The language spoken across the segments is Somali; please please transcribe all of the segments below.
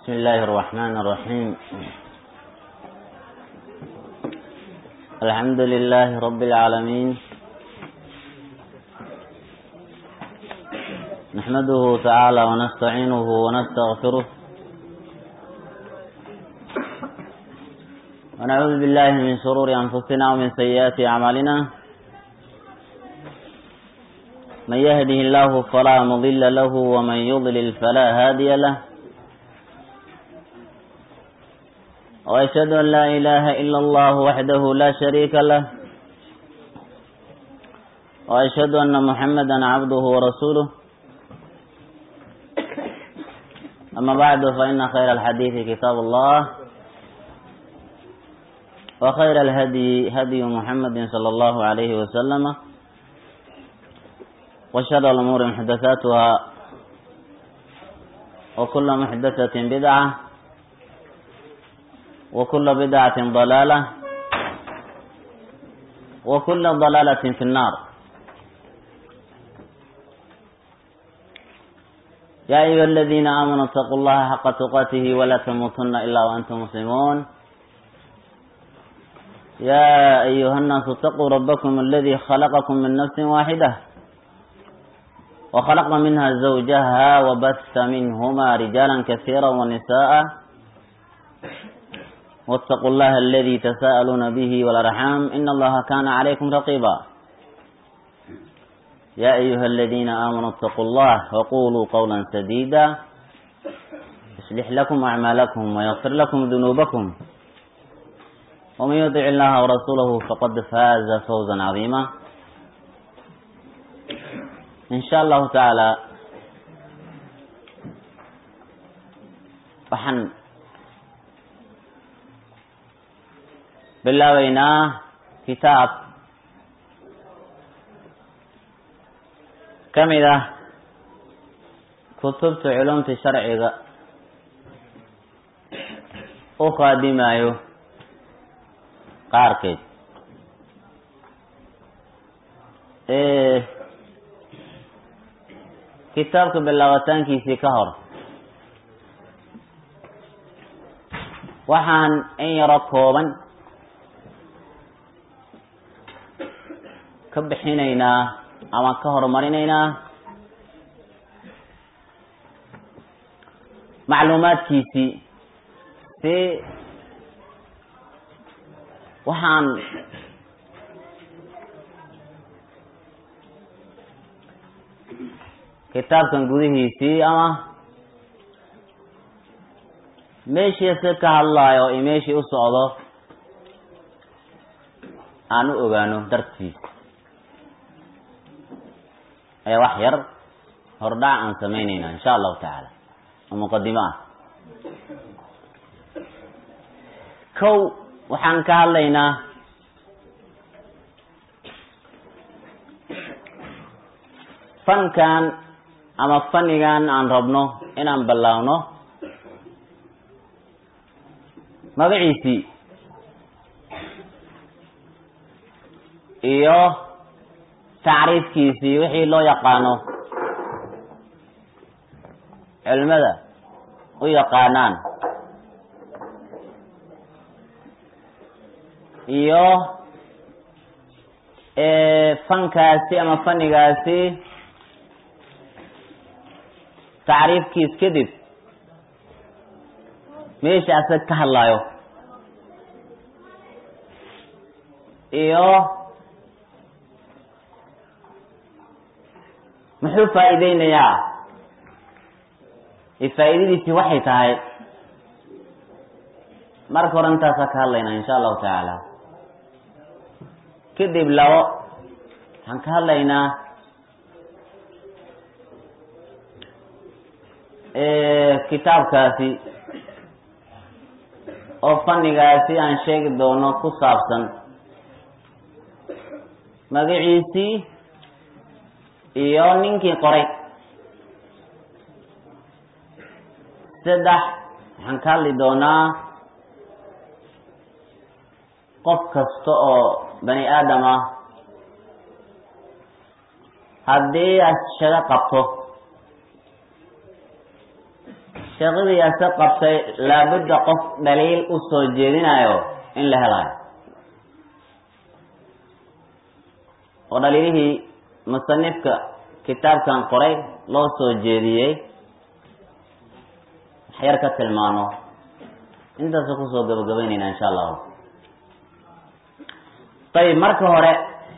بسم الله الرحمن الرحيم الحمد لله رب العالمين نحمده تعالى ونستعينه ونستغفره ونعوذ بالله من شرور أنفسنا ومن سيئات أعمالنا من يهده الله فلا مضل له ومن يضلل فلا هادي له وأشهد أن لا إله إلا الله وحده لا شريك له وأشهد أن محمدا عبده ورسوله أما بعد فإن خير الحديث كتاب الله وخير الهدي هدي محمد صلى الله عليه وسلم وشر الأمور محدثاتها وكل محدثة بدعة وكل بدعة ضلالة وكل ضلالة في النار يا أيها الذين آمنوا اتقوا الله حق تقاته ولا تموتن إلا وأنتم مسلمون يا أيها الناس اتقوا ربكم الذي خلقكم من نفس واحدة وخلق منها زوجها وبث منهما رجالا كثيرا ونساء واتقوا الله الذي تساءلون به والأرحام إن الله كان عليكم رقيبا يا أيها الذين آمنوا اتقوا الله وقولوا قولا سديدا يصلح لكم أعمالكم ويغفر لكم ذنوبكم ومن يطع الله ورسوله فقد فاز فوزا عظيما إن شاء الله تعالى waxaan bilaabaynaa kitaab ka mid ah kutubta culumta sharciga u qaadimayo qaarkeed kitaabka bilaabataankiisii ka hor waxaan in yaro kooban ka bixinaynaa ama ka horumarinaynaa macluumaadkiisii si waxaan kitaabkan gudihiisii ama meeshiise ka hadlaayo iyo meeshii u socdo aan u ogaano dartiis ayaa wax yar hordhac aan samaynayna insha allahu tacaala oo muqadimo ah kow waxaan ka hadlaynaa fankan ama fanigan aan rabno inaan ballaawno magaciisii iyo tacriifkiisii wixii loo yaqaano culimada u yaqaanaan iyo fankaasi ama fanigaasi tacriifkiis kadib meesha asag ka hadlaayo iyo muxuu faa'iideynayaa faa'iidadiisii waxay tahay marka hore intaasa ka hadlaynaa insha allahu tacaala kadib labo waxaan ka hadlaynaa kitaabkaasi oo fanigaasi aan sheegi doono ku saabsan magaciisii iyo ninkii qoray saddex waxaan ka hadli doonaa qof kasta oo bani aadam ah haddii aad shago qabto sheekadiiase qabtay laabudda qof dhaliil u soo jeedinayo in la helayo oo dhaliilihii musanifka kitaabkan qoray loo soo jeediyey waxyar ka tilmaano intaasu kusoo gabagabaynayna insha allahu ayib marka hore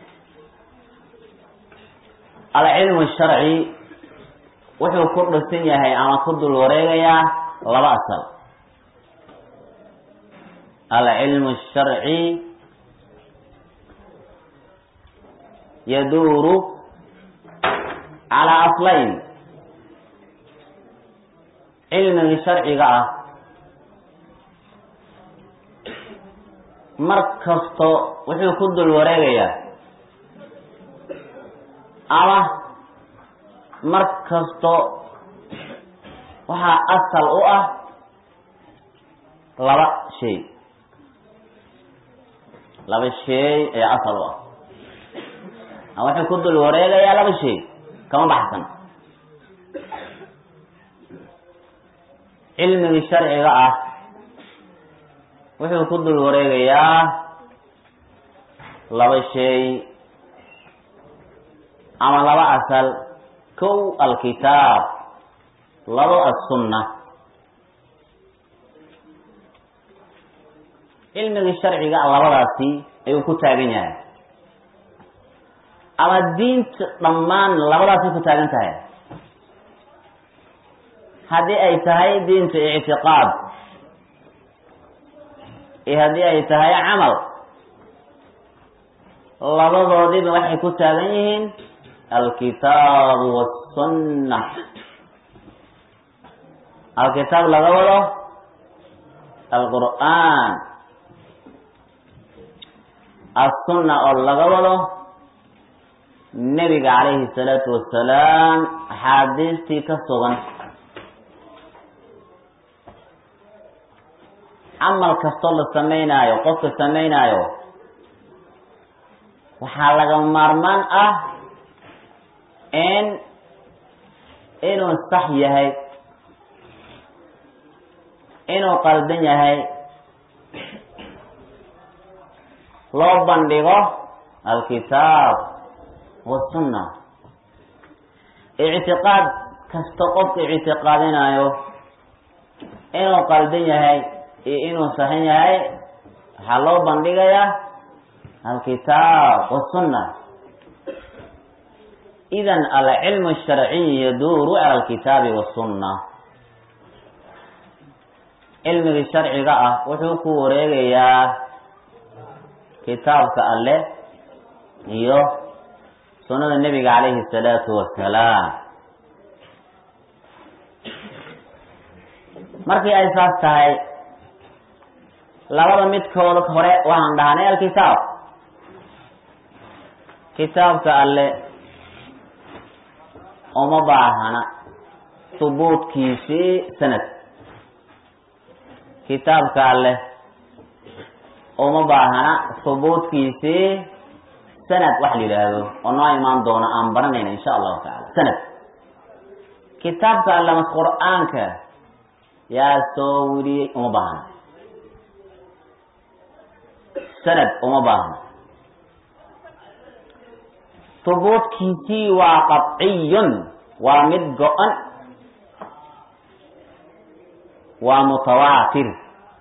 alcilmu sharci wuxuu ku dhisan yahay ama ku dul wareegayaa laba asal alcilmu sharci yaduuru calaa aslayn cilmigii sharciga ah mar kasto wuxuu ku dul wareegayaa ama mar kasto waxaa asal u ah laba shay laba shay ayaa asal u ah ama wuxuu ku dul wareegayaa laba shay kama baxsan cilmigii sharciga ah wuxuu ku dul wareegayaa laba shay ama laba asal kow alkitaab labo assunna cilmigii sharciga ah labadaasi ayuu ku taagan yahay ama diinta dhammaan labadaasay ku taagan tahay haddii ay tahay diinta ictiqaad iyo haddii ay tahay camal labadoodiba waxay ku taagan yihiin alkitaabu wasunna alkitaab laga wado alqur'aan assunna oo laga wado nebiga calayhi salaatu wasalaam axaadiistii ka sugan camal kastoo la samaynaayo qofka samaynaayo waxaa laga maarmaan ah in inuu sax yahay inuu qaldan yahay loo bandhigo alkitaab wasunna ictiqaad kasta qofka ictiqaadinayo inuu qaldan yahay iyo inuu saxan yahay waxaa loo bandhigayaa alkitaab wasunna idan alcilmu sharciy yaduuru cala alkitaabi wasunna cilmigii sharciga ah wuxuu ku wareegayaa kitaabka alleh iyo sunnada nebiga calayhi salaatu wasalaam markii ay saas tahay labada midkooda hore waxaan dhahnay alkitaab kitaabka alle uma baahana hubuudkiisii sanad kitaabka alleh uma baahana hubuudkiisii sanad wax la yidhaahdo oo noo imaan doono aan baranayna insha allahu tacaala sanad kitaabka alle mas qur-aanka yaa soo weriyey uma baahna sanad uma baahna hubuudkiisii waa qadciyun waa mid go-an waa mutawaatir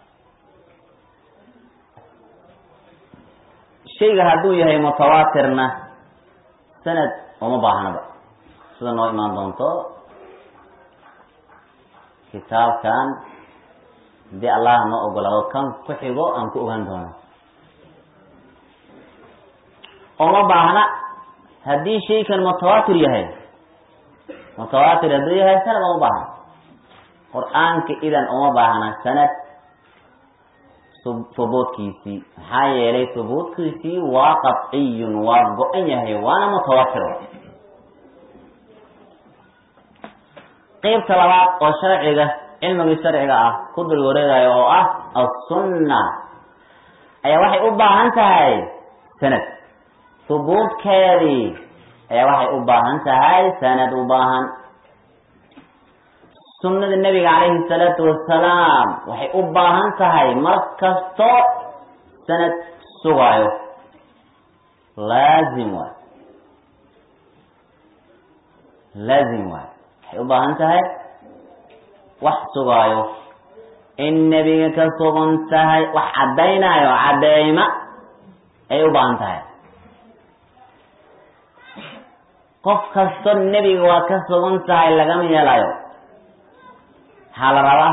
shayga hadduu yahay mutawaatirna sanad uma baahnaba sida noo imaan doonto kitaabkan haddii allah noo ogolaado kan ku xigo aan ku ogaan doono uma baahna haddii shaykan mutawaatir yahay mutawaatir hadduu yahay sanad uma baahna qur-aanka idan uma baahna sanad hubuudkiisii maxaa yeelay hubuudkiisii waa qadciyun waa go-an yahay waana mutawaatir qeybta labaad oo sharciga cilmigii sharciga ah ku dul wareegayo oo ah assunna ayaa waxay u baahan tahay sanad hubuudkeedii ayaa waxay u baahan tahay sanad u baahan sunnada nebiga calayhi salaatu wasalaam waxay u baahan tahay mar kasto sanad sugaayo laazim waay laazim waay waxay u baahan tahay wax sugaayo in nebiga ka sugan tahay wax caddaynaayo cadeyma ay u baahan tahay qof kasto nebiga waa ka sugan tahay lagama yeelayo waxaa la rabaa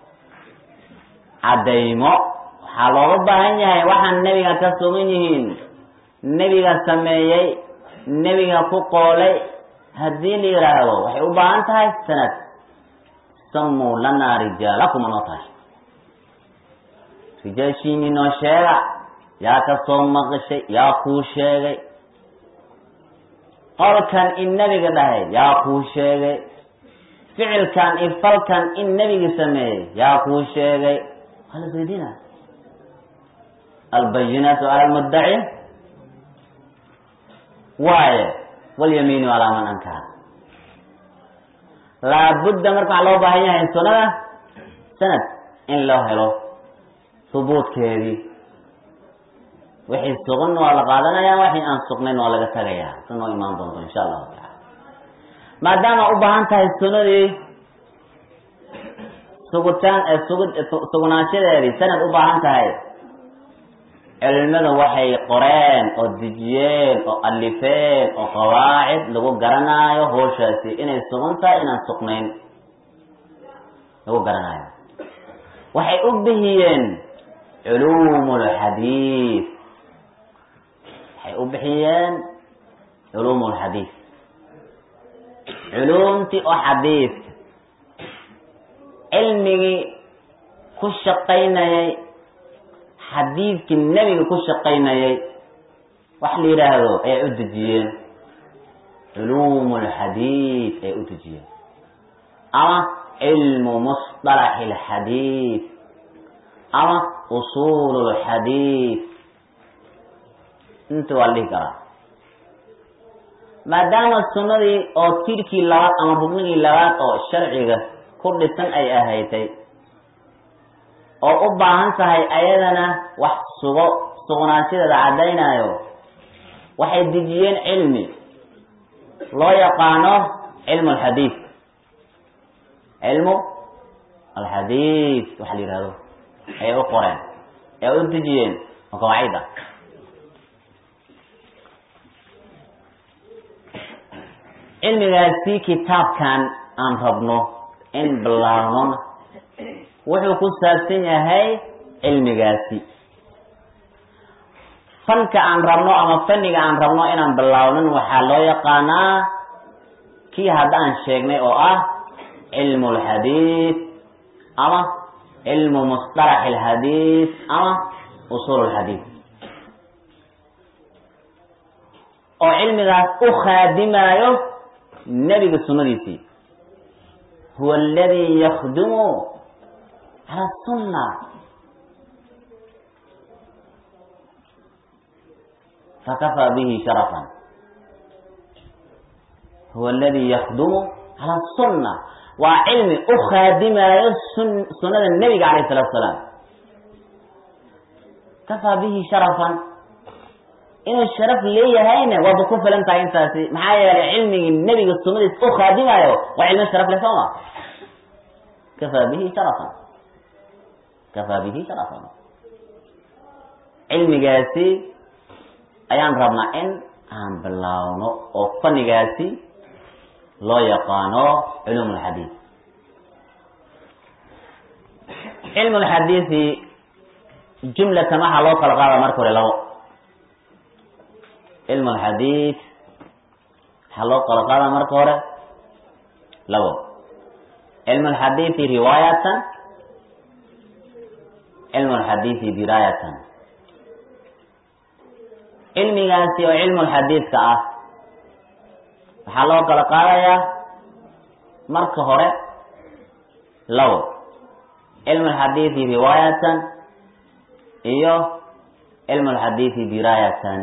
caddaymo waxaa looga baahan yahay waxaan nebiga ka sugan yihiin nebiga sameeyey nebiga ku qoolay haddii la yidhaahdo waxay u baahan tahay sanad samuu lanaa rijaalakum anoo tahay rijaashiini noo sheega yaa ka soo maqashay yaa kuu sheegay qolkan in nebiga dhahay yaa kuu sheegay ficilkan iyo falkan in nebiga sameeyey yaa kuu sheegay waa la isweydiina albayinaatu cala almuddaci waaye walyamiinu calaa man ankara laabudda marka waxaa loo baahan yahay sunnada sanad in loo helo hubuudkeedii wixii sugan waa la qaadanaya wixii aan sugnayn waa laga tagayaa si noo imaan doonto insha allahu taala maadaama u baahan tahay sunnadii sugutaan sugu sugnaanshadeedii sanad u baahan tahay cilmada waxay qoreen oo dejiyeen oo alifeen oo qawaacid lagu garanaayo hooshaasi inay sugan tahay inaan sugnayn lagu garanaayo waxay u bixiyeen culuum lxadiid waxay u bixiyeen culuum lxadiid culuumtii oo xadiidka cilmigii ku shaqaynayay xadiidkii nebiga ku shaqaynayay wax la yidhaahdo ayay u dejiyeen culuum lxadiid ayay u dejiyeen ama cilmu musطalaxi اlxadiid ama usuul اlxadiid inta waa la dhihi karaa maadaama sunnadii oo tirkii labaad ama rubnigii labaad oo sharciga ku dhisan ay ahaytay oo u baahan tahay ayadana wax sugo sugnaanshadeeda caddaynayo waxay dejiyeen cilmi loo yaqaano cilmu alxadiid cilmu alxadiid waxa la yihahdo ayay u qoreen ee u dejiyeen oo qawaacid ah cilmigaasi kitaabkan aan rabno in bilaabnona wuxuu ku saabsan yahay cilmigaasi fanka aan rabno ama fanniga aan rabno inaan bilaabnin waxaa loo yaqaanaa kii haddaan sheegnay oo ah cilmu alxadiid ama cilmu musطalax alxadiid ama usuul alxadiid oo cilmigaas u khaadimaayo nebiga sunnadiisii huwa aladi yakdumu cala sunna fakafaa bihi sharafan huwa aladi yakdumu cala sunna waa cilmi u khaadimaayo sun sunnada nebiga calayh salatu salaam kafaa bihi sharafan inuu sharaf leeyahayna waaba ku filan tahay intaasi maxaa yeelay cilmigii nebiga sunnadiis u khaadimaayo waa cilmo sharaf leh sooma kafaa bihi sharafan kafaa bihi sharafan cilmigaasi ayaan rabnaa in aan bilaawno oo fannigaasi loo yaqaano culuum alxadiid cilmu lxadiidi jumlatan waxaa loo kala qaada marka hore labo cilmu alxadiid waxaa loo kala qaada marka hore labo cilmu alxadiidi riwaayatan cilmu alxadiidi diraayatan cilmigaasi oo cilmu lxadiidka ah waxaa loo kala qaadayaa marka hore labo cilmu alxadiidi riwaayatan iyo cilmu alxadiidi diraayatan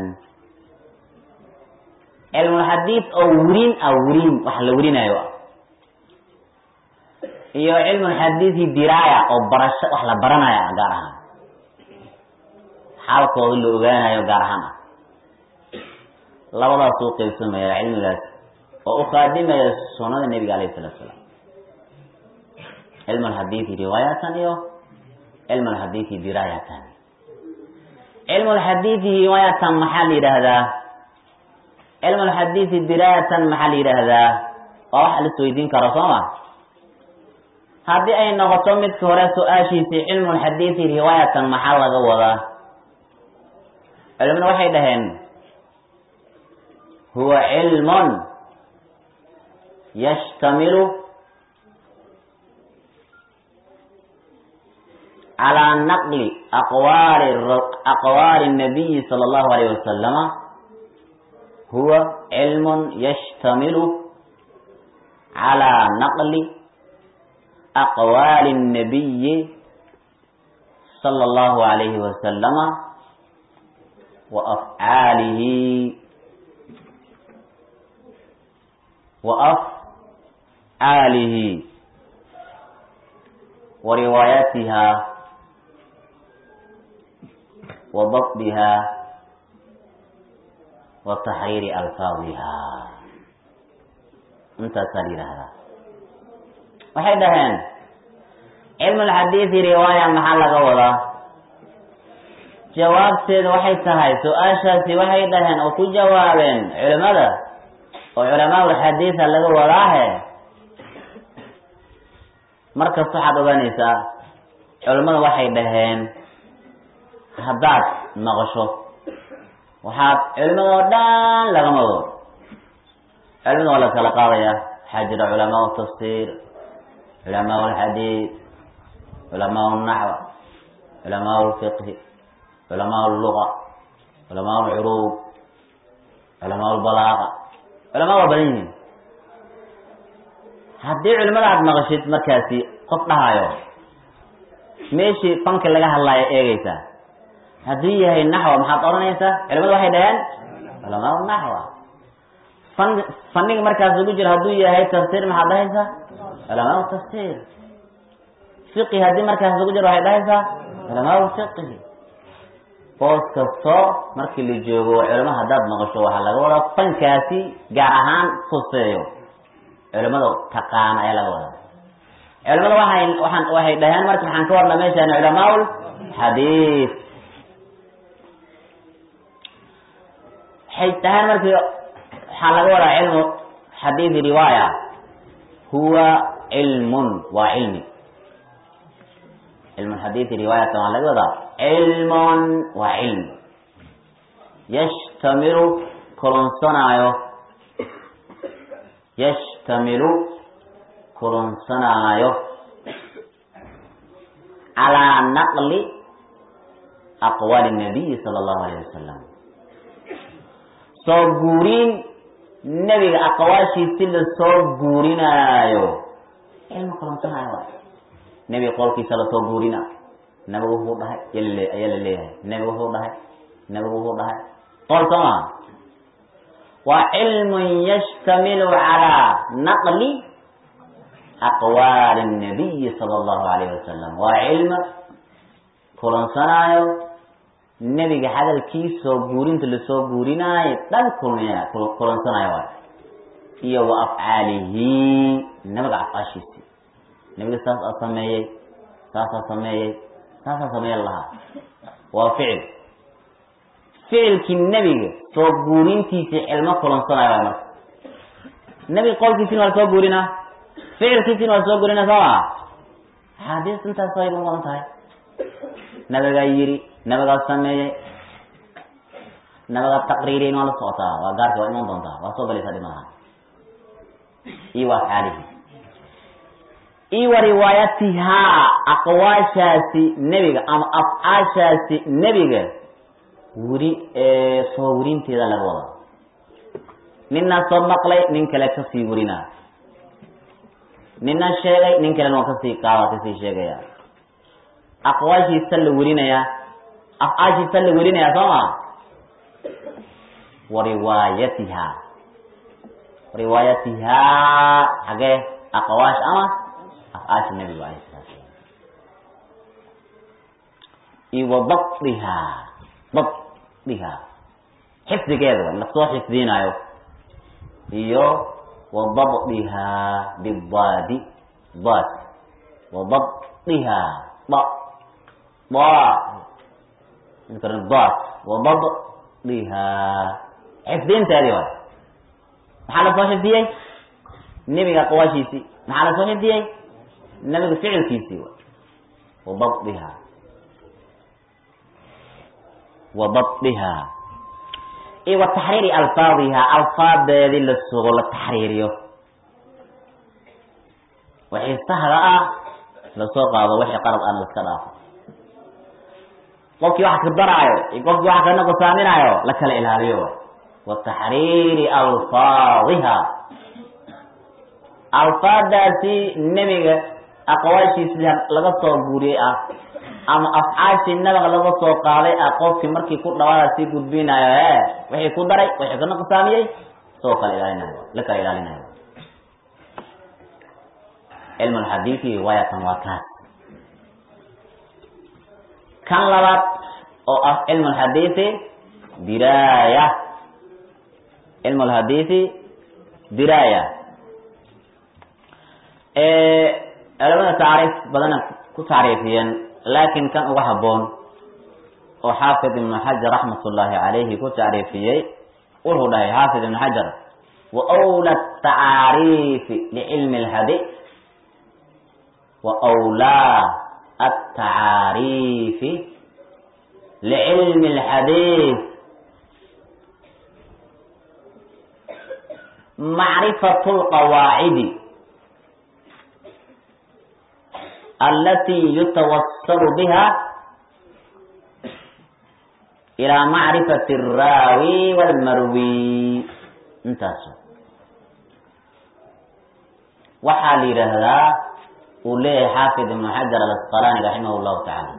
cilmulxadiid oo wrin ah wrin wax la werinayo ah iyo cilmulxadiidi diraaya oo barasho wax la baranaya gaar ahaan xaalkooda la ogaanayo gaar ahaan ah labadaas uu qaybsamaya cilmigaas oo u qaadimaya sunada nebiga alayh salatu salaam cilm alxadiidi riwaayatan iyo cilm alxadiidi diraayatan cilm alxadiidi riwaayatan maxaa la yidhaahdaa cilm alxadiidi diraayatan maxaa la yidhaahdaa waa wax la isweydiin karo soo ma haddii ay noqoto midka hore su-aashiisii cilmu lxadiidi riwaayatan maxaa laga wadaa culimadu waxay dhaheen huwa cilmun yashtamilu calaa naqli aqwaali aqwaali الnabiyi salى اllahu alayh wasalama huwa cilmun yashtamilu calaa naqli aqwaali الnabiyi salى اllahu alayhi wasalama wa afcaalihi wa afcaalihi wa riwaayatiha wa dabdiha wa taxriiri alfaadiha intaasaa la yidhaahdaa waxay dhaheen cilmu lxadiidi riwaaya maxaa laga wadaa jawaabteeda waxay tahay su-aashaasi waxay dhaheen oo ku jawaabeen culimada oo culamaa ulxadiida laga wadaahe markasta waxaad ogaanaysaa culimmada waxay dhaheen haddaad maqasho waxaad culimada oo dhan lagama wado culimada waa la kala qaadaya waxaa jira culamaa tafsiir culamaa alxadiid culamaa naxw culamaa lfiqhi culamaa luga culamaa lcuruub culamaa lbalaaqa culamaa waa badan yihiin haddii culimada aad maqashid markaasi qof dhahayo meeshii fanki laga hadlaayo eegeysaa hadduu yahay naxwa maxaad odhanaysaa culimada waxay dhaheen culamaa naxwa fan faniga markaas ugu jiro hadduu yahay tafsiir maxaad dhahaysaa culamaa tafsiir fiqi haddii markaas ugu jiro waxay dhahaysaa culamaa fiqhi boos kasto markii la joogo culimo haddaad maqasho waxaa laga wadaa fankaasi gaar ahaan fuseeyo culimada taqaana ayaa laga wadaa culimada waxay waxaan waxay dhaheen marka waxaan ka warna meeshaan culamaul xadiid waxay dhaheen markii waxaa laga wadaa cilmu xadiidi riwaaya huwa cilmun waa cilmi cilmu xadiidi riwaayatan waa laga wadaa cilmun waa cilmi yashtamilu kulunsanaayo yashtamilu kulunsanaayo calaa naqli aqwaali nabiyi sala allahu alayh wasalam soo guurin nebiga aqwaashiisi la soo guurinaayo cilmi kulunsanaayo waay nebiga qolkiisa lasoo guurina nabigu wuxuu dhahay ayaa la leeyahay nebigu wuxuu dhahay nebigu wuxuu dhahay qol soo maa waa cilmun yashtamilu calaa naqli aqwaali الnabiyi sala allahu alayh wasalam waa cilmi kulansanaayo nebiga hadalkiisoo guurinta lasoo guurinaayo dhan kulmina kulansanaayo waay iyo wa afcaalihi nabiga afcaashiisi nebiga saas aa sameeyey saasaa sameeyey saasaa sameeya lahaa waa ficil ficilkii nebiga soo guurintiisii cilmo kulansanaayo waay marka nebiga qolkiisina waa lasoo guurinaa ficilkiisina waa lasoo guurinaa soo maa axaadiis intaas way u badan tahay nabigaa yiri nabigaa sameeyey nabigaa taqriiriyin waa la socotaa waa gaarka waa iman doontaa waa soo galaysaa dhimaha iyo wa afcaalihi iyo wa riwaayatihaa aqwaashaasi nebiga ama afcaashaasi nebiga weri soo werinteeda laga wada ninaa soo maqlay nin kale kasii werinaa nina sheegay nin kalena waa kasii qaada kasii sheegaya aqwaashiisa la werinayaa afcaashiisa la werinayaa soo ma wa riwaayatihaa riwaayatihaa xagee aqwaash ama afcaasha nabiga alayh salatu salam iyo wa dabdihaa dabdihaa xifdigeeda wa lasoo xifdinaayo iyo wa dabdihaa bidaadi daad wa dabdihaa da da daad wa dabdihaa xifdinteedii waay maxaa lasoo xifdiyey nebiga aqwaashiisii maxaa lasoo xifdiyey nebiga ficilkiisii waay wa dabdihaa wa dabdihaa iyo wa taxriiri alfaadihaa alfaadeedii la sugo la taxriiriyo wixii sahda ah lasoo qaado wixii qarab ana laska dhaafo qofkii wax ka daraayo iyo qofkii wax ka nuqsaaminaayo la kala ilaaliyo waay wa taxriiri alfaadiha alfaadaasi nebiga aqwaashiisi laga soo guuriyey ah ama afcaashii nabiga laga soo qaaday ah qofkii markii ku dhawaada sii gudbinayo e wixii ku daray wixii ka nuqsaamiyey soo kala ilaalinayo la kala ilaalinayo cilmu lxadiidi riwaayatan waa kaas kan labaad oo ah cilmu lxadiidi diraaya cilmu lxadiidi diraaya culamada tacriif badana ku tacriifiyeen laakin kan uga haboon oo xaafid ibnu xajar raxmat ullaahi calayhi ku tacriifiyey wuxuu dhahay xaafid ibnu xajar wa wla tacaariifi licilmi lhadi وأولى التعاريف لعلم الحديث معرفة القواعد التي يتوصل بها إلى معرفة الراوي والمروي انتهى وحال هذا uu leeyahay xaafid ibnu xajar alasqalani raximah llahu tacaala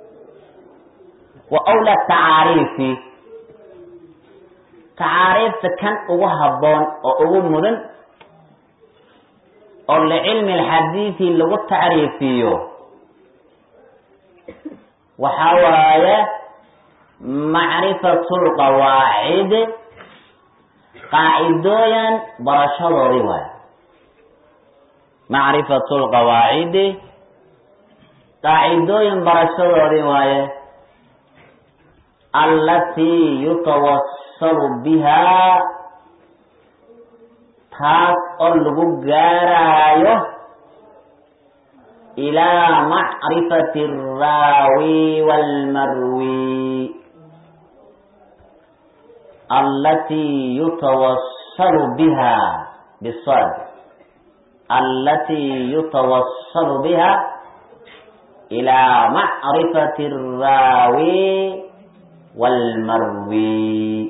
wa wla tacaariifi tacaariifta kan ugu habboon oo ugu mudan oo licilmi alxadiidi lagu tacriifiyo waxaa waaye macrifatu lqawaacid qaacidooyan barashadoodii waaye macrifatu lqawaacidi qaacidooyin barashadoodii waaye allatii yutawassalu bihaa taas oo lagu gaaraayo ilaa macrifati alraawi waalmarwi allatii yutawassalu biha bisad التي يتوصل بها إلى معرفة الراوي والمروي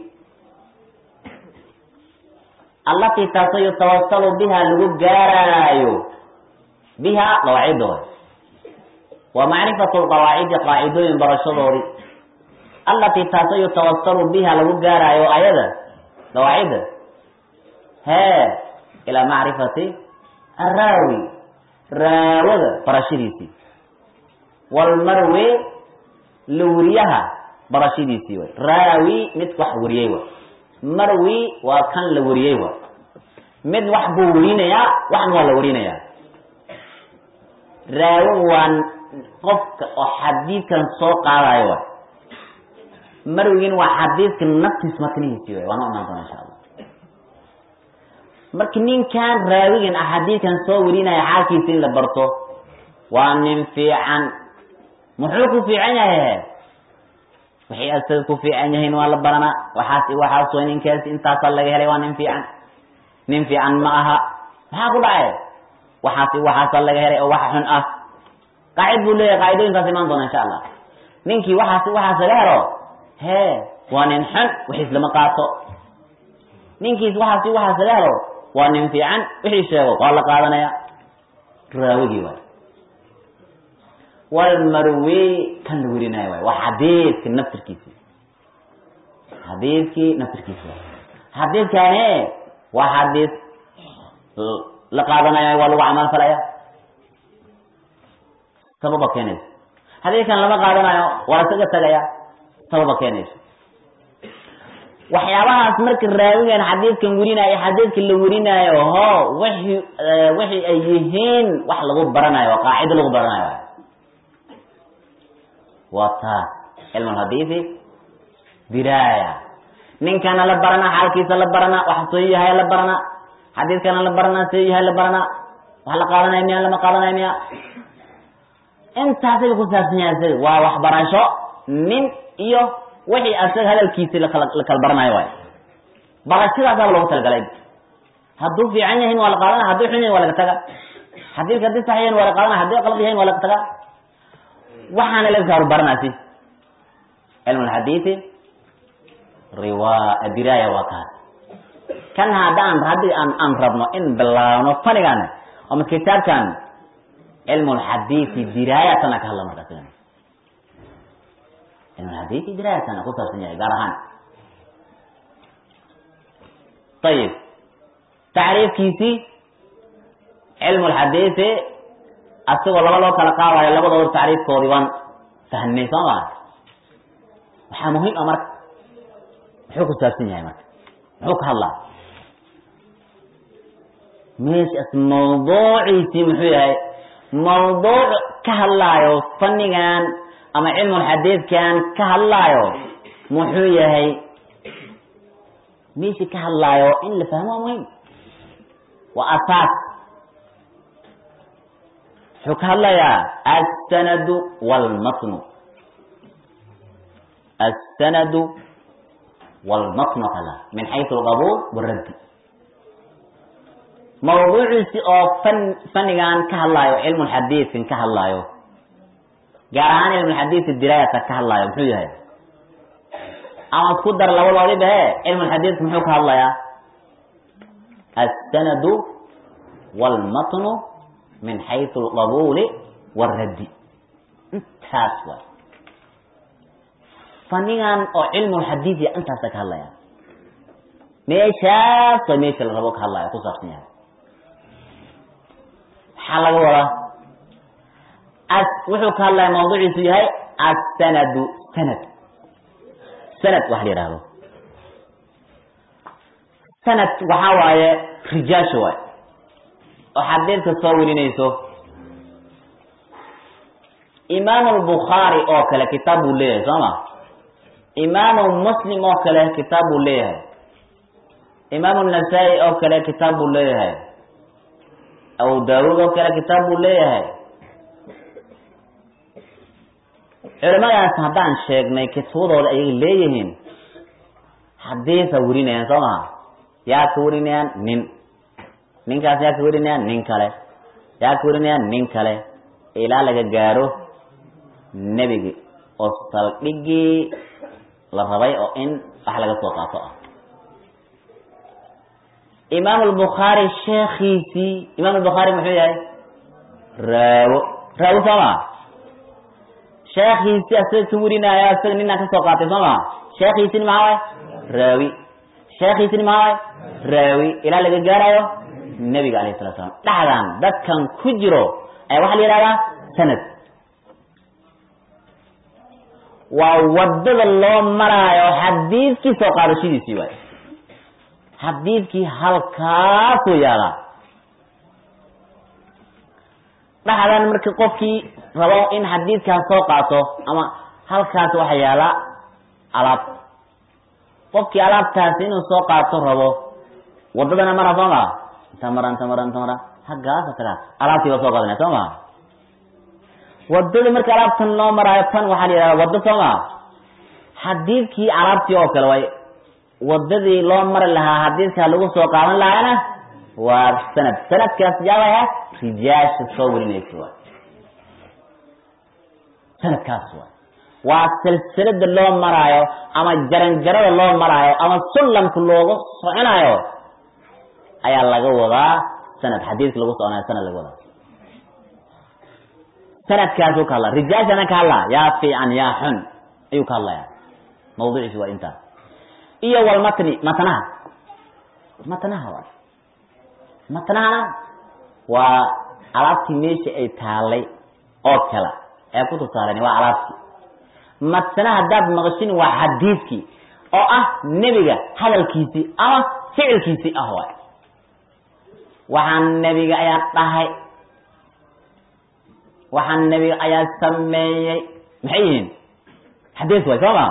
التي يتوصل بها لجارايو بها قواعده ومعرفة القواعد قاعدين برشدوري التي يتوصل بها لجارايو أيضا قواعد ها إلى معرفة araawi raawada barashadiisii walmarwe la weriyaha barashadiisii way raawi mid wax weriyey way marwi waa kan la weriyey way mid wax buu werinayaa waxna waa la werinayaa raawo waa qofka oo xadiidkan soo qaadayo way marwigin waa xadiidka naftiis matnihiisii way waa noo imaan doona insha allah marka ninkan raawigan ah xadiidkan soo warinaya xaalkiisa in la barto waa nin fiican muxuu ku fiican yahay waxay asaga ku fiican yahiin waa la baranaa waxaas waxaas way ninkaas intaasaa laga helay waa nin fiican nin fiican ma aha maxaa ku dhacay waxaas waxaasaa laga helay oo wax xun ah qaacid buu leeyahay qaacidooyinkaas imaan doona insha allah ninkii waxaas waxaas laga helo hee waa nin xun wixiis lama qaato ninkiis waxaas waxaas laga helo waa nin fiican wixii sheego waa la qaadanaya raawigii waay walmarwi kan la werinayo waay waa xadiidka naftirkiisi xadiidkii naftirkiisi waay xadiidkani waa xadiid la qaadanaya waa lagu camal falaya sababa keenayso xadiidkan lama qaadanayo waa isaga tagaya sababa keenayso waxyaabahaas marka raawigan xadiidkan werinayo xadiidka la werinaayo ho wixii wixii ay yihiin wax lagu baranayo waa qaacido lagu baranayo waa taas cilmu lhadiisi diraaya ninkana la baranaa xaalkiisa la baranaa wax soo yahay la baranaa xadiidkana la baranaa soo yahay la baranaa wax la qaadanaya miya lama qaadanaya miya intaasay ku saabsan yahay isaga waa waxbarasho nin iyo wixii asaga hadalkiisi lakala la kala baranayo waay barashadaasaaba loogu talagalay hadduu fiican yahin waa la qaadana hadduu xun yahin waa laga taga xadiidka haddii sax yahin waa la qaadana haddii qalad yahin waa laga taga waxaana laga kaaru baranaasi cilmu lxadiisi riwa diraaya waa kaas kan haddaan haddii aan aan rabno in bilaabno fanigan ama kitaabkan cilmu lxadiisi diraayatana ka hadla markaas cilmu lxadiisi diraayatana ku saabsan yahay gaar ahaan ayib tacriifkiisii cilmu lxadiisi asagoo laba loo kala qaadayo labadooda tacriifkoodii waan fahmnay soo maa waxaa muhiim ah marka muxuu ku saabsan yahay marka muxuu ka hadlaa meeshaas mawduuciisii muxuu yahay mawduuc ka hadlaayo fannigan ama cilmulxadiidkan ka hadlaayo muxuu yahay meeshii ka hadlaayo in la fahmo waa muhiim waa asaas muxuu ka hadlayaa asanadu wlmatnu asanadu wlmatnu kala min xaysu alqabuul waraddi mawduuciisi oo fan fanigan ka hadlaayo cilmulxadiidkan ka hadlaayo gaar ahaan cilmulxadiisi diraayata ka hadlaayo muxuu yahay ama isku dar labadoodii bahe cilmulxadiidka muxuu ka hadlayaa asanadu wlmatnu min xaysu alqabuuli waraddi intaas waay fanigan oo cilmulxadiidiya intaasa ka hadlaya meeshaas waa meesha la rabo ka hadlaya ku saabsan yahay maxaa laga wadaa as wuxuu ka hadlaya mawduuciisu yahay asanadu sanad sanad wax la yihahdo sanad waxaa waaye rijaasha waay oo xadiidka soo warinayso imaamu albukhaari oo kale kitaab buu leeyahay soo ma imaamu muslim oo kale kitaab buu leeyahay imaamu nasaa-i oo kale kitaab buu leeyahay abu daawuud oo kale kitaab buu leeyahay culimadaas haddaan sheegnay kitubadooda ayay leeyihiin xadiisa warinayaan soo maha yaa ka warinayaan nin ninkaas yaa ka warinayaan nin kale yaa ka warinayaan nin kale ilaa laga gaaro nebigi oo saldhigii la rabay oo in wax laga soo qaato ah imaam albukhaari sheekhiisii imaam albukhaari muxuu yahay raawo raawo soo maa sheekhiisii asaga ka warinaayo asaga ninaa ka soo qaatay soo maa sheekhiisini maxaa waay raawi sheekhiisini maxaa waay raawi ilaa laga gaarayo nebiga alayh salatu slam dhexdan dadkan ku jiro ayaa waxaa la yihahdaa sanad waa wadada loo maraayo xadiidkii soo qaadashadiisii waay xadiidkii halkaasuu yaalaa dhexdan marka qofkii rabo in xadiidkaas soo qaato ama halkaas waxa yaala alaab qofkii alaabtaasi inuu soo qaato rabo wadadana mara soo maa inta mara inta mara inta mara haggaasa tagaa alaabtii baa soo qaadanaya soo maa wadada marka alaabtan loo maraayo tan waxaa la yihahda waddo soo maa xadiidkii alaabtii oo kale way wadadii loo mari lahaa xadiidkaa lagu soo qaadan lahaana waa sanad sanadkaas yaabaya rijaasha soo warinaysa waay sanadkaas waay waa silsilada loo maraayo ama jaranjarada loo maraayo ama sullamka looga soconaayo ayaa laga wadaa sanad xadiidka lagu soconayo sanad laga wadaa sanadkaasuu ka hadlaa rijaashana ka hadlaa yaa fiican yaa xun ayuu ka hadlaya mawduuciisi waa intaas iyo walmatni matnaha matnaha waay matnahana waa alaabtii meesha ay taalay oo kale ee ku tusaaleen waa alaabtii matne haddaad maqashin waa xadiidkii oo ah nebiga hadalkiisii ama ficilkiisii ah waay waxaan nebiga ayaa dhahay waxaan nebiga ayaa sameeyey maxay yihiin xadiis waay soo maa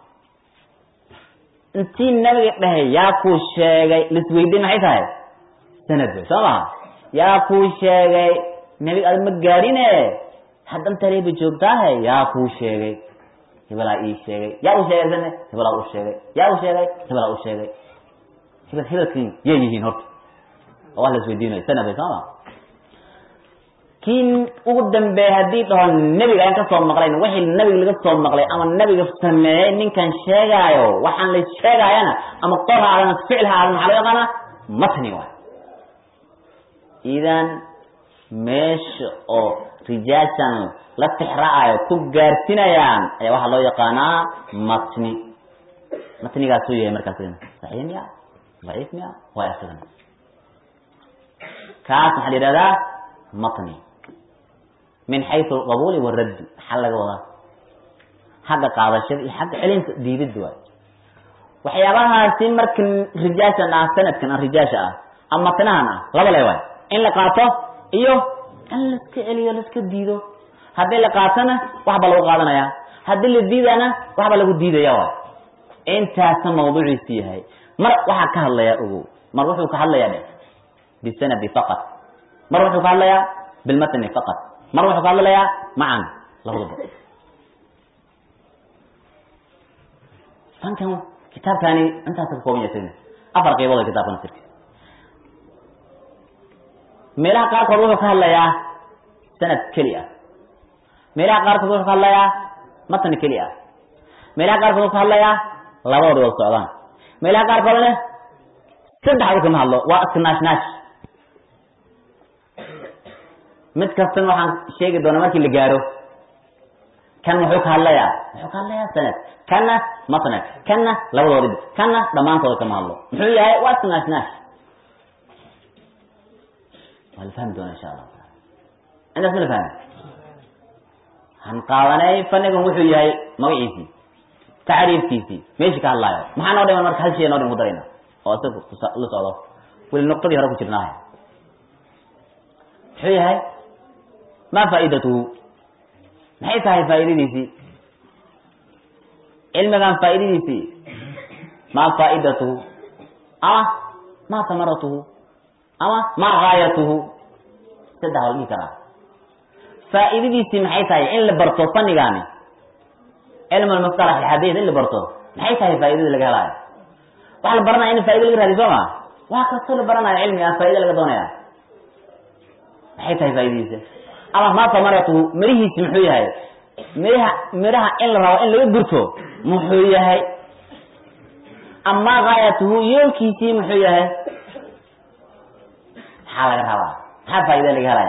intii nabiga dhahay yaa kuu sheegay lisweydiin maxay tahay sanad way soo maha yaa kuu sheegay nebiga aad ma gaadhine haddan taleeba joogtaahe yaa kuu sheegay hebelaa ii sheegay yaa u sheegay sane hebelaa u sheegay yaa u sheegay hebelaa u sheegay hebel hebelkii yay yihiin horta oo wax la isweydiinayo sanad way soo maha kii ugu dambeeyey haddii dhaho nebiga ayaan kasoo maqlayn wixii nebiga laga soo maqlay ama nebiga sameeyey ninkan sheegaayo waxaan la sheegaayana ama qor ha aadan ficil ha aadan maxaa loo yaqaana matni waay idan meesha oo rijaashan la tixra'ayo ku gaarsinayaan ayaa waxaa loo yaqaanaa matni matnigaasuu yahay markaas saxiix miya daciif miya waa isagan kaas maxaa la yidhahdaa matni min xaysu alqabuuli waraddi maxaa laga wadaa xagga qaadashada iyo xagga celinta diididda waay waxyaabahaasi marka rijaashan ah sanadkan ah rijaasha ah ama matnahan ah laba le waay in la qaato iyo in laiska celiyo laiska diido haddii la qaatona waxba lagu qaadanaya haddii la diidana waxba lagu diidaya waay intaasa mawduuciisu yahay mar waxaa ka hadlayaa ogow mar wuxuu ka hadlayaa dhe bisanadi faqat mar wuxuu ka hadlayaa bilmatni faqat mar wuxuu ka hadlayaa macan labadaba fankan kitaabkani intaas ka kooban yahay afar qaybood oo kitaabkan sirkiisa meelaha qaarkood wuxuu ka hadlayaa sanad keli ah meelaha qaarkood wuxuu ka hadlayaa matni keli ah meelaha qaarkood wuxuu ka hadlayaa labadooda wada socdaan meelaha qaarkoodna saddexdu kama hadlo waa iska naash naash mid kastana waxaan sheegi doonaa markii la gaaro kan muxuu ka hadlayaa muxuu ka hadlayaa sanad kanna matnad kanna labadoodib kanna dhammaantooda kama hadlo muxuu yahay waa iska naash naash waa la fahmi doona insha allahu taala intaas ma la fahmi waxaan qaadanay fanigan wuxuu yahay magaciisii tacriifkiisii meeshii ka hadlaayo maxaa noo dhiman marka hal shay noo dhiman ku darayna oo isaga la socdo weli nuqtadii hore ku jirnaahay muxuu yahay ma faaidatuhu maxay tahay faaidadiisii cilmigan faaidadiisii ma faaidatuhu ama ma samaratuhu ama ma gaayatuhu saddex waa la dhihi karaa faaidadiisii maxay tahay in la barto fanigaani cilm almustalax alxadiid in la barto maxay tahay faaidadii laga helaayo waxaa la baranaya in faida laga raadiy soo ma waa kastoo la baranayo cilmi ah faaida laga doonaya maxay tahay faaidadiisa ama ma samaratuhu mirihiisi muxuu yahay miraha miraha in la rabo in laga gurto muxuu yahay ama gaayatuhu yoolkiisii muxuu yahay maxaa laga rabaa maxaa faaida laga helaya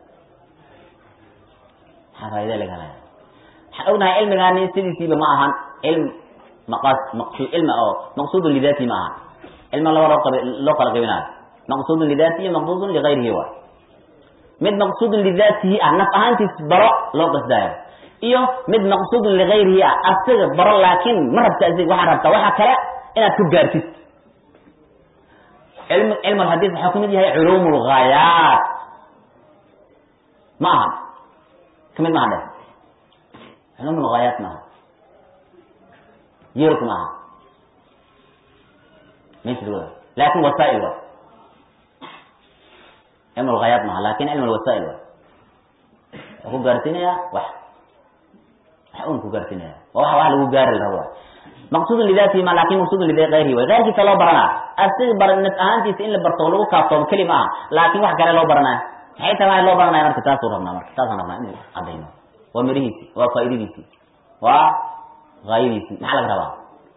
maxaa faaida laga helaya waxaan ognahay cilmigaani sidiisiiba ma ahan cilm maqas maqsuud cilmi oo maqsuudun lidaati ma aha cilmiga laba loo qab loo kala qaybinayo maqsuudun lidaati iyo maqsuudun ligayrihi waay mid maqsuudun lidaatihi ah naf ahaantiis baro loo qasdaayo iyo mid maqsuudun ligayrihi ah asaga baro laakiin ma rabta asiga waxaa rabtaa waxa kale inaad ku gaartid cilm cilm alxadiis waxaa ku mid yahay culuum lghaayaat ma aha kamid maaha dhe culuum lghaayaat maaha yoolka maaha meesha laakin wasaa'il waay cilm lghaayaat maaha lakin cilm alwasaa'il waay wuxuu ku gaarsiinayaa wax wax un ku gaarsiinaya waa wax wax lagu gaari la rabo waay maqsuudun lidaatihi ma lakin maqsuudun ligayrihi way gayrkiisa loo baranaa asiga bar naf ahaantiisa in la barto lagu kaaftoomo keli ma aha laakin wax kale loo baranaya maxay tahay loo baranaya marka taasuu rabnaa marka taasaan rabnaa inuu cadayno waa mirihiisi waa faaidadiisi waa haayadiisi maxaa laga rabaa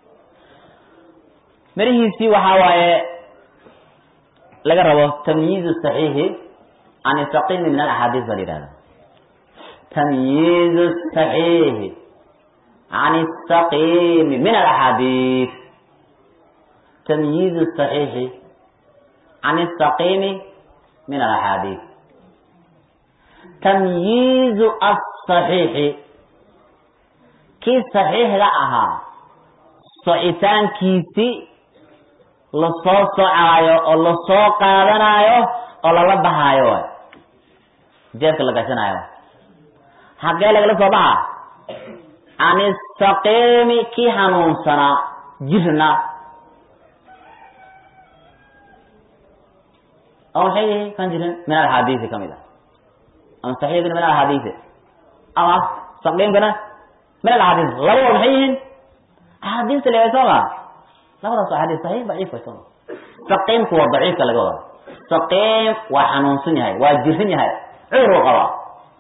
mirihiisii waxaa waaye laga rabo tamyiizu saxiixi can isaqimi min alaxaadiis baa la yihahda tamyiizu saxiixi can isaqimi min alaxaadiis tamyiizu saxiixi can isaqimi min alaxaadiis tamyiizu asaxiixi kii saxiixga ahaa socitaankiisi lasoo socaayo oo lasoo qaadanaayo oo lala baxaayo waay jeebka la gashanaayo xaggee lagala soo baxa can isaqiimi kii hanuunsanaa jirna oo maxay yihi kan jirin min alxaadiisi kamid ah ama saxiixgana min alxaadiisi ama saqiimkana min alxaadiis labadoo maxay yihiin axaadiista leeay soo ma labadaas axaadiis saxiix daciif way soo ma saqiimku waa daciifka laga wada saqiim waa xanuunsan yahay waa jirin yahay cudur u qabaa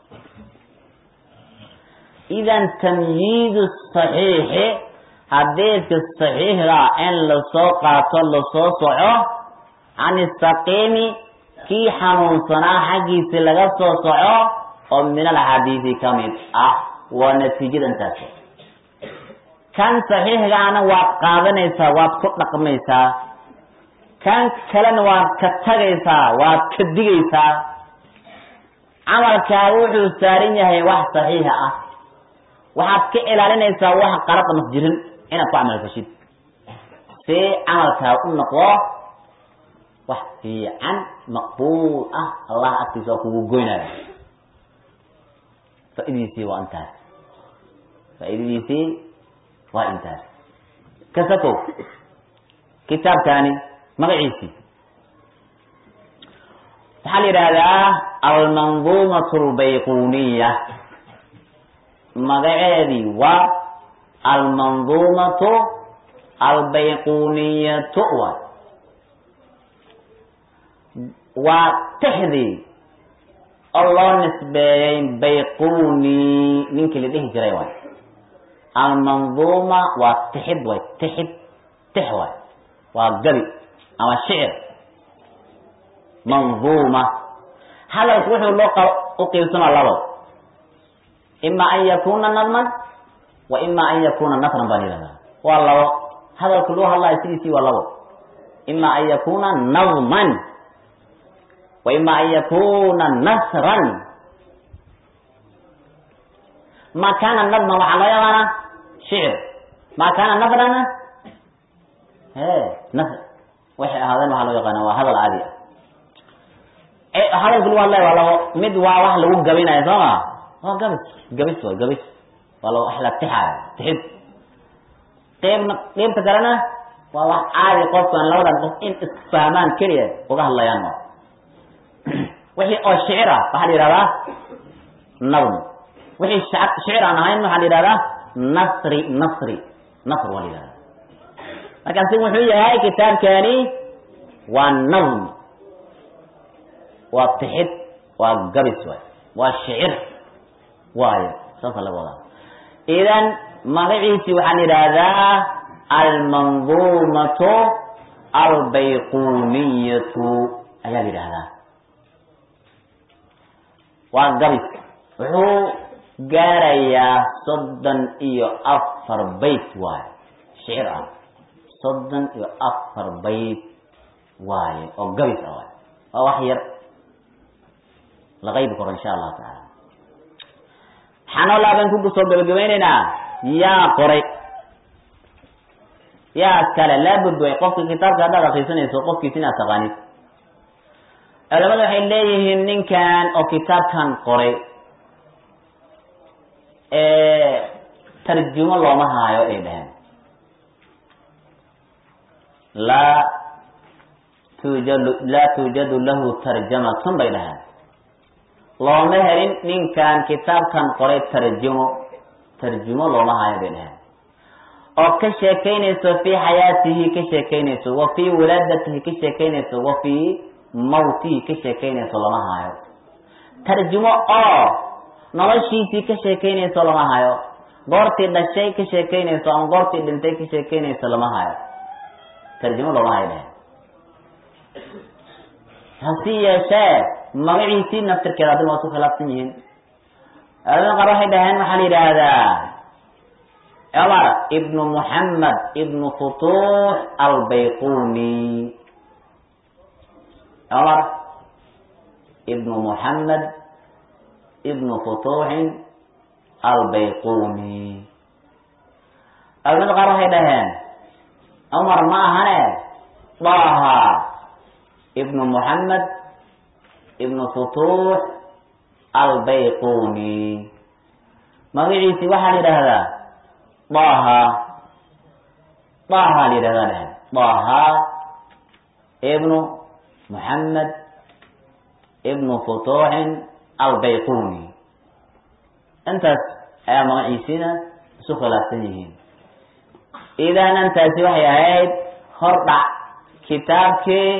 idan tamyiizu saxiixi xadiidka saxiixda in lasoo qaato lasoo soco can isaqiimi kii xanuunsanaa xaggiisi laga soo soco oo min alxadiisi ka mid ah waa natiijadantaas kan saxiixgaana waad qaadanaysaa waad ku dhaqmaysaa kan kalena waad ka tagaysaa waad ka digaysaa camalkaaga wuxuu saaran yahay wax saxiixa ah waxaad ka ilaalinaysaa wax qalada mas jirin inaad ku camal fashid see camalkaaga u noqdo wax fiican maqbuul ah allah agtiisa waa kugu goynaya faa'idiisii waa intaas faa'iidadiisii waa intaas kasakow kitaabkaani magaciisii waxaa la yidhaahdaa almanduumatu albayquniya magaceedii waa almanduumatu albayquniyatu waay waa tixdii oo loo nisbeeyey bayquni ninkii la dhihi jiray waay almanduuma waa tixid way tixid tix waay waa gabi ama shicir manduuma hadalku wuxuu loo u qiibsamaa labo ima an yakuna nadman wa ima an yakuna nasran baan yidhahdaa waa labo hadalku loo hadlaayo sidiisii waa labo ima an yakuna nadman wa ima an yakuna nasran ma kana nadman waxaa loo yaqaanaa shicir ma kana nasrana he nasr waxay ahaadeen waxaa loo yaqaana waa hadal caadi ah hadalku lagu hadlaya waa labo mid waa wax lagu gabinayo soo ma waa gabis gabis waa gabis waa la wax la tixaayo tixid qeybna qeybta kalena waa wax caadi qofkan labadan qof in isfahmaan keliya uga hadlayaan waa wixii oo shicir ah waxaa la yihahdaa nadm wixii shicir aan ahayn waxaa la yihahdaa nasri nasri nasr waa la yihahdaa markaasi wuxuu yahay kitaabkani waa nadm waa tixid waa gabis waay waa shicir waayo saasa laga wadaa idan magaciisi waxaa la yidhaahdaa almanduumatu albayquniyatu ayaa la yidhaahdaa waa gabis wuxuu gaarayaa soddon iyo afar bayt waayo shicir ah soddon iyo afar bayt waaye oo gabis ah waay waa wax yar la qaybi karo insha allahu tacaala waxaanoo laaban ku soo gabagabaynaynaa yaa qoray yaa kale laabud way qofka kitaabka haddaad akrisanayso qofkiis inaad taqaanid culamadu waxay leeyihiin ninkan oo kitaabkan qoray tarjumo looma haayo ay dhaheen laa tuujadu laa tuujadu lahu tarjamatun bay dhaheen looma helin ninkan kitaabkan qoray tarjumo tarjumo looma hayo bay dhaheen oo ka sheekaynayso fii xayaatihi ka sheekaynayso wa fii wilaadatihi ka sheekaynayso wa fii mawtihi ka sheekaynayso lama hayo tarjumo oo noloshiisii ka sheekaynayso lama hayo goortii dhashay ka sheekaynayso ama goortii dhintay ka sheekaynayso lama hayo tarjumo looma hayo dhaheen hasi yeeshee magaciisii naftirkeeda adina waa isku khilaafsan yihiin culamada qaar waxay dhaheen waxaa la yidhaahdaa cumar ibnu muxamed ibnu futuux albayquni cumar ibnu muxamed ibnu futuuxin albayquni culamada qaar waxay dhaheen cumar ma ahane daha ibnu muxamed ibnu futuux albayquni magaciisi waxaa la yidhaahdaa daha daha la yidhahdaa dhaheen daha ibnu muxamed ibnu futuuxin albayquni intaas ayaa magaciisina isu khilaafsan yihiin idan intaasi waxay ahayd hordhac kitaabkii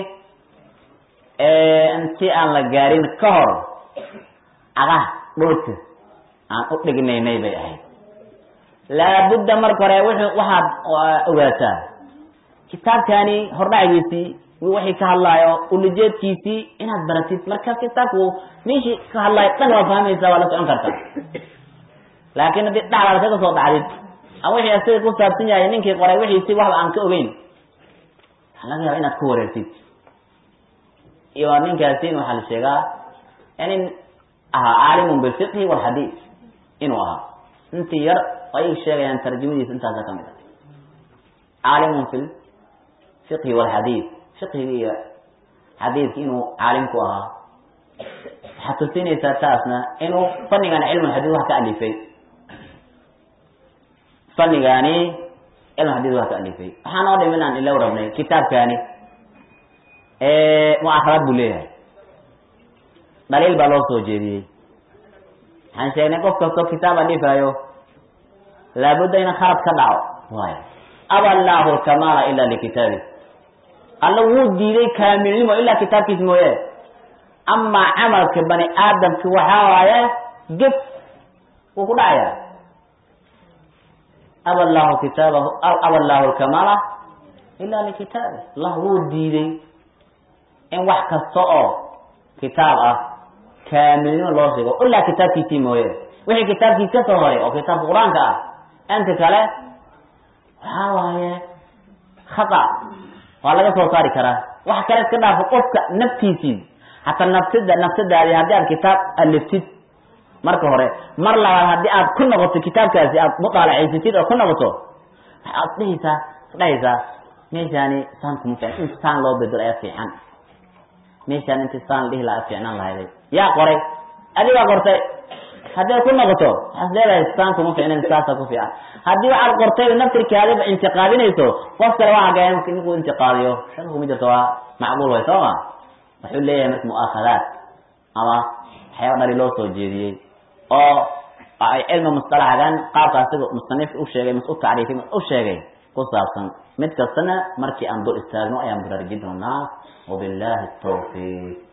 intii aan la gaarin ka hor cagaha dhulka aan u dhignaynay bay ahayd laabudda marka hore wuxuu waxaad ogaataa kitaabkani hordhacigiisii waxay ka hadlaayo ulajeedkiisii inaad baratid markaas kitaabku meeshii ka hadlaayo dhan waa fahmaysaa waa la socon kartaa laakiin haddii dhacdaad kaga soo dhacdid ama wixii asiga ku saabsan yahay ninkii qoray wixiisi waxba aan ka ogeyn waxaa laga yaaba inaad ku wareertid iyo ninkaasin waxaa la sheegaa nin ahaa caalimun bilfiqhi walxadiid inuu ahaa intii yar ay sheegayaan tarjamadiisa intaasa kamid ah caalimun fi fiqhi walxadiid fiqhigi iyo xadiidki inuu caalim ku ahaa waxaad tusinaysaa taasna inuu fannigan cilmulxadiid wax ka alifay fannigaani cilmu xadiid wax ka alifay waxaa noo dhim inaan ila rabnay kitaabkaani muakharaad buu leeyahay dhaliil baa loo soo jeediyey waxaan sheegnay qof kastoo kitaab alifayo laabudda ina khalad ka dhaco waay aba allaahu alkamaala ila likitaabi alla wuu diiday kaamilnimo ilaa kitaabkiis mooye amaa camalka bani aadamka waxaa waaye gef wuu ku dhacaya aba allahu kitaabahu aba allahu alkamaala ila likitaabi allah wuu diiday in wax kasta oo kitaab ah kaamilnimo loo sheego ilaa kitaabkiisii mooye wixii kitaabkiis ka soo horay oo kitaabka qur-aanka ah inta kale waxaa waaye khata waa laga soo saari karaa wax kale iska dhaafo qofka naftiisii hataa nafsida nafsadaadi haddii aad kitaab aliftid marka hore mar labaad haddii aad ku noqoto kitaabkaasi aad mudaalacaysatid oo ku noqoto waxaad dhehaysaa dhahaysaa meeshaani saan kuma fiican in saan loo bedelo ayaa fiican meeshaan inti saan dhihi lahaa fiicnaan lahayday yaa qoray adigaa qortay haddii ay ku noqoto waxaad leedahay saan kuma fiicnan saasa ku fiican haddii waxaad qortay naftirkaadiba intiqaadinayso qof kale waxaa gaya ninkuu intiqaadiyo shan kuma jirto waa macquul way soo ma wuxuu leeyahay marka mu'aakhadaat ama waxyaaba dhali loo soo jeediyey oo ay cilmi musطalaxgan qaabka asiga musanifka u sheegay mas u tacriifay mas u sheegay ku saabsan mid kastana markii aan dul istaagno ayaan baraarujin doonaa wabillahi tawfiiq